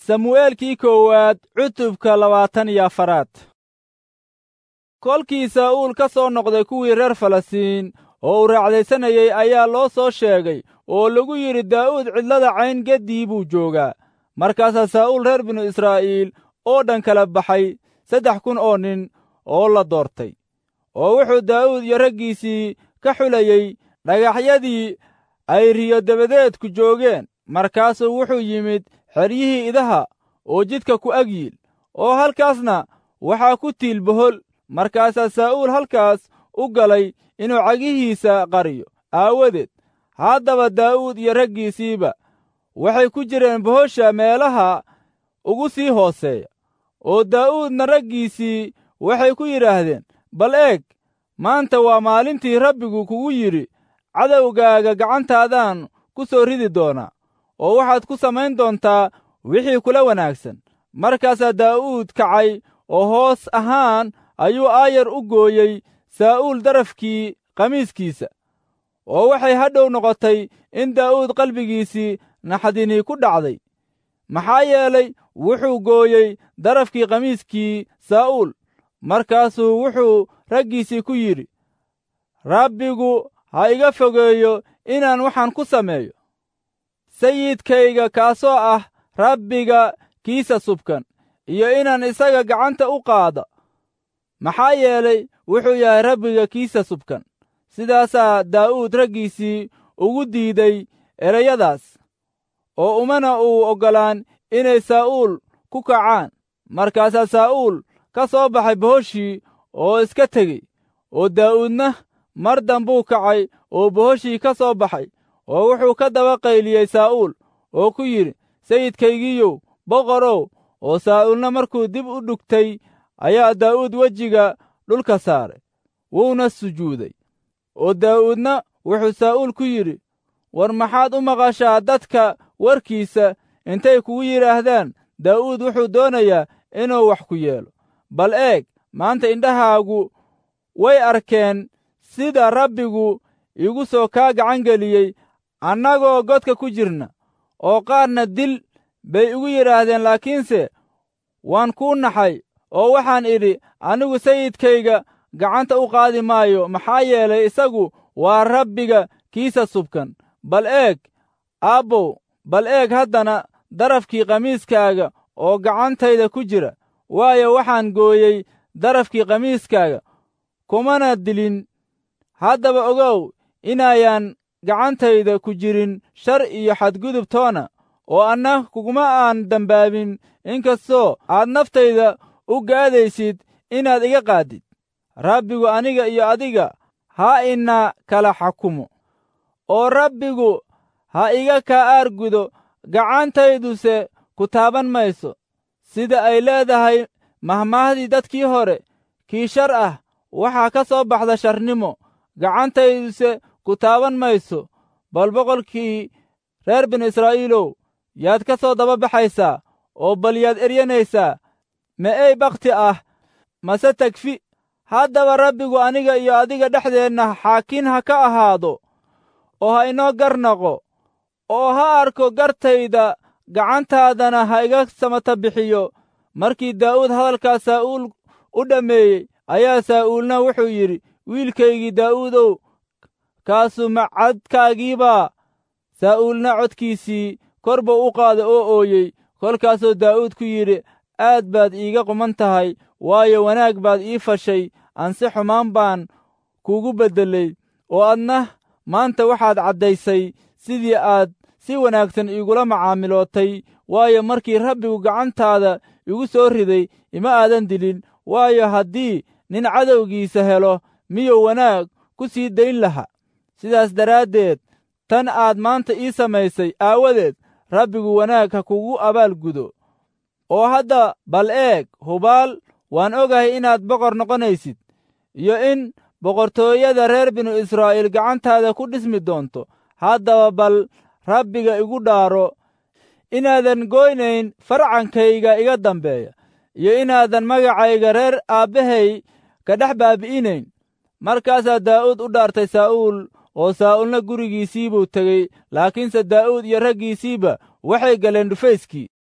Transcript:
samu'eelkii koowaad cutubka labaatan iyo afaraad kolkii saa'uul ka soo noqday kuwii reer falastiin oo uu raacdaysanayey ayaa loo soo sheegay oo lagu yidhi daa'uud cidlada cayn geddii buu joogaa markaasaa saa'uul reer binu israa'iil oo dhan kala baxay saddex kun oo nin oo la doortay oo wuxuu daa'uud iyo raggiisii ka xulayey dhagaxyadii ay riyo dabadeedku joogeen markaasuu wuxuu yimid xeryihii idaha oo jidka ku ag yiil oo halkaasna waxaa ku tiil bohol markaasaa saa'uul halkaas u galay inuu cagihiisa qariyo aawadeed haddaba daa'uud iyo raggiisiiba waxay ku jireen bohosha meelaha ugu sii hooseeya oo daa'uudna raggiisii waxay ku yidhaahdeen bal eeg maanta waa maalintii rabbigu kugu yidhi cadowgaaga gacantaadaan ku soo ridi doonaa oo waxaad ku samayn doontaa wixii kula wanaagsan markaasaa daa'uud kacay oo hoos ahaan ayuu aayar u gooyey saa'uul darafkii qamiiskiisa oo waxay hadhow noqotay in daa'uud qalbigiisii naxdinii ku dhacday maxaa yeelay wuxuu gooyey darafkii qamiiskii saa'uul markaasuu wuxuu raggiisii ku yidhi rabbigu ha iga fogeeyo inaan waxaan ku sameeyo sayidkayga kaasoo ah rabbiga kiisa subkan iyo inaan isaga gacanta u qaado maxaa yeelay wuxuu yahay rabbiga kiisa subkan sidaasaa daa'uud raggiisii ugu diiday ereyadaas oo umana uu oggolaan inay saa'uul ku kacaan markaasaa saa'uul ka soo baxay bohoshii oo iska tegey oo daa'uudna mar dambuu kacay oo bohoshii ka soo baxay oo wuxuu ka daba qayliyey saa'uul oo ku yidhi sayidkaygiiyow boqorow oo saa'uulna markuu dib u dhugtay ayaa daa'uud wejiga dhulka saaray wuuna sujuuday oo daa'uudna wuxuu saa'uul ku yidhi war maxaad u maqashaa dadka warkiisa intay kugu yidhaahdaan daa'uud wuxuu doonayaa inuu wax ku yeelo bal eeg maanta indhahaagu way arkeen sida rabbigu igu soo kaa gacan geliyey annagoo godka ku jirna oo qaarna dil bay igu yidhaahdeen laakiinse waan kuu naxay oo waxaan idhi anigu sayidkayga gacanta u qaadi maayo maxaa yeelay isagu waa rabbiga kiisa subkan bal eeg aabbow bal eeg haddana darafkii qamiiskaaga oo gacantayda ku jira waayo waxaan gooyey darafkii qamiiskaaga kumana dilin haddaba ogow inayaan gacantayda ku jirin shar iyo xadgudub toona oo anna kuguma aan dembaabin inkastoo aad naftayda u gaadaysid inaad iga qaadid rabbigu aniga iyo adiga ha ina kala xakumo oo rabbigu ha iga kaa aargudo gacantayduse ku taaban mayso sida ay leedahay mahmaahdii dadkii hore kii shar ah waxaa ka soo baxda sharnimo gacantayduse ku taaban mayso bal boqolkii reer binu israa'iilow yaad ka soo daba baxaysaa oo bal yaad eryanaysaa ma ey bakhti ah mase tegfi haddaba rabbigu aniga iyo adiga dhexdeenna xaakin ha ka ahaado oo ha inoo garnaqo oo ha arko gartayda gacantaadana ha iga samata bixiyo markii daa'uud hadalkaas saa'uul u dhammeeyey ayaa saa'uulna wuxuu yidhi wiilkaygii daa'uudow kaasu macadkaagiibaa saa'uulna codkiisii kor buu u qaaday oo ooyey kolkaasuu daa'uud ku yidhi aad baad iiga quman tahay waayo wanaag baad ii fashay ansi xumaan baan kuugu beddelay oo adna maanta waxaad caddaysay sidii aad si wanaagsan iigula macaamilootay waayo markii rabbigu gacantaada igu soo riday ima aadan dilin waayo haddii nin cadowgiisa helo miyuu wanaag ku sii dayn laha sidaas daraaddeed tan aad maanta ii samaysay aawadeed rabbigu wanaag ha kugu abaalgudo oo hadda bal eeg hubaal waan ogahay inaad boqor noqonaysid iyo in boqortooyada reer binu israa'iil gacantaada ku dhismi doonto haddaba bal rabbiga igu dhaaro inaadan goynayn farcankayga iga dambeeya iyo inaadan magacayga reer aabbahay ka dhex baabi'inayn markaasaa daa'uud u dhaartay saa'uul oo saa'uulna gurigiisii buu tegey laakiinse daa'uud iyo raggiisiiba waxay galeen dhufayskii